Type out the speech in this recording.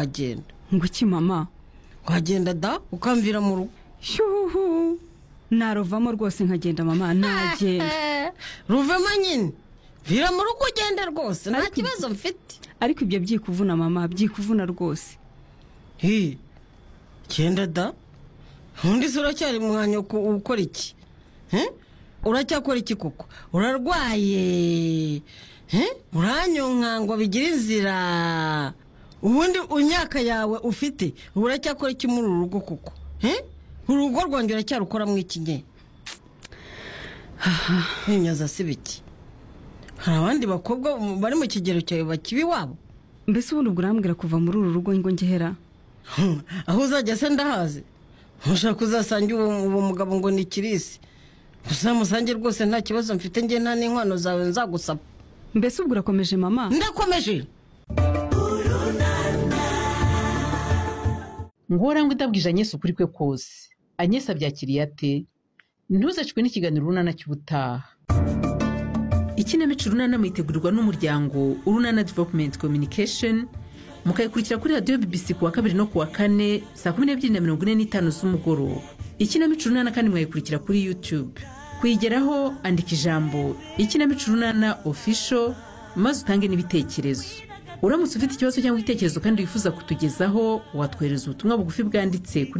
agenda nguki mama wagenda da ukamvira mu rugo shyuhu naruvamo rwose nkagenda mama nagenda ruvemo nyine vira mu rugo ugende rwose nta kibazo mfite ariko ibyo byikuvuna mama byikuvuna rwose hi genda da undi se uracyari mu mwanya wo ku- ukora iki He? uracyakora iki koko urarwaye He? uranyonkangwa bigira inzira ubundi imyaka yawe ufite uracyakora iki muri uru rugo koko He? urugo rwanjye uracyarukoramo iki nye ntinyaza si biki hari abandi bakobwa bari mu kigero cyawe bakiba iwabo mbese ubundi ubwo urambwira kuva muri uru rugo ngo ngehera Hmm, aho uzajya se ndahazi ntushaka uzasanga uwo uwo mugabo ngo ni kirisi uzamusange rwose nta kibazo mfite njye nta n'inkwano zawe nzagusaba mbese ubwo urakomeje mama ndakomeje ngora ngo ndabwije anyesi ukuri kwe kose anyesi abyakiriye ate ntuzacwe n'ikiganiro urunana cy'ubutaha ikinamico urunana muyitegurirwa n'umuryango urunana development communication mukayikurikira kuri radiyo bbc ku wa kabiri no ku wa kane saa kumi n'ebyiri na mirongo ine n'itanu z'umugoroba ikinamico urunana kandi mwayikurikira kuri youtube kuyigeraho andika ijambo ikinamico urunana official maze utange n'ibitekerezo uramutse ufite ikibazo cyangwa igitekerezo kandi wifuza kutugezaho watwohereza ubutumwa bugufi bwanditse kuri